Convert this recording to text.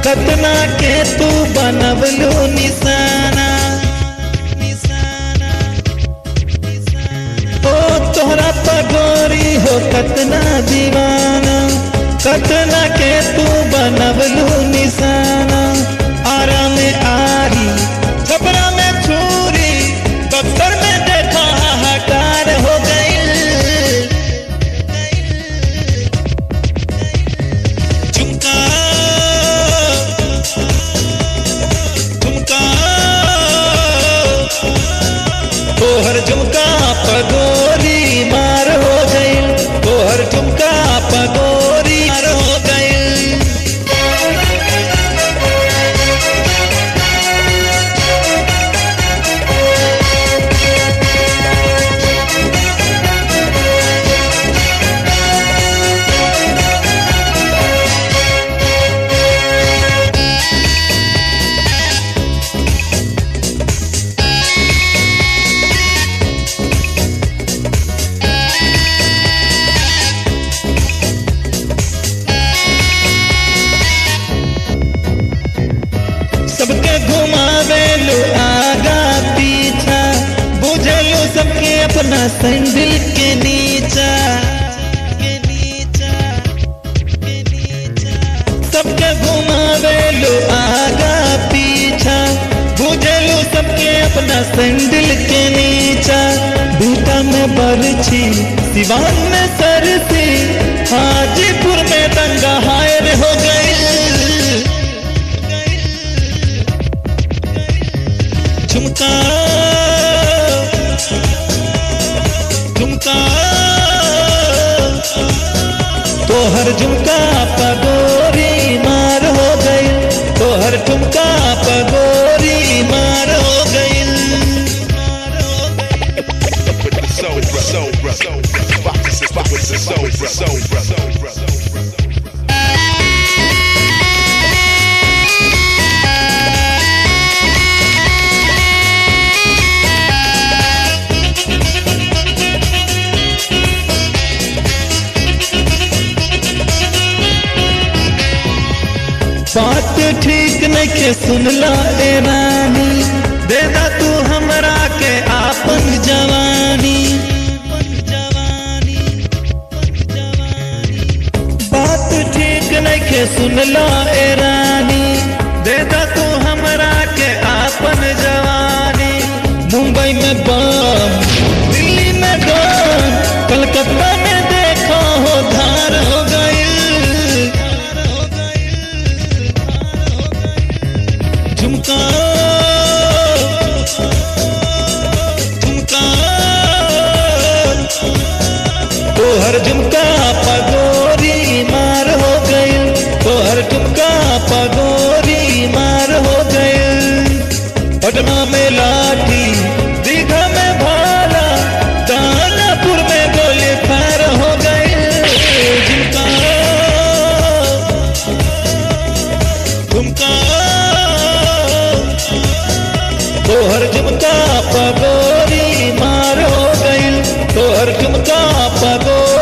कतना के तू बनवलू निशाना निशाना ओ तोहरा पगोरी हो कतना दीवाना कतना के तू बनवलू निशाना आरा में आरी छपरा में छुरी बक्सर में देखा हाहाकार हो गई झुमका झुमका तोहर झुमका पगोरी मार हो गइल तोहर झुमका पगोरी मार हो गइल सबके घुमावे लो आगा पीछा बुझलो सबके अपना सैंडल के नीचा के नीचा के नीचा सबके घुमावे लो आगा पीछा बुझलो सबके अपना सैंडल के नीचा बीटा में बरछी सिवान में सरसी हाजीपुर में दंगा हायर हो गई झुमका झुमका तोहर झुमका पगोरी मार हो गई तोहर झुमका पगोरी मार हो गई with the soul, bro. soul, bro. soul, bro. Rock the system with the soul, bro. soul, bro. soul, bro. soul, bro. बात ठीक नहीं के सुनला ए रानी देदा तू हमरा के आपन जवानी बात ठीक नहीं के सुनला ए रानी देदा तू हमरा के आपन जवानी मुंबई में बम दिल्ली में बम कलकत्ता में देखो हो धार हो गई झुमका झुमका तोहर झुमका पगोरी मार हो गई तोहर झुमका पगोरी मार हो गई पटना में लाठी दीघा में भाला दानापुर में गोली फार हो गई झुमका झुमका तोहर झुमका पगोरी मार हो गई तोहर झुमका पगोरी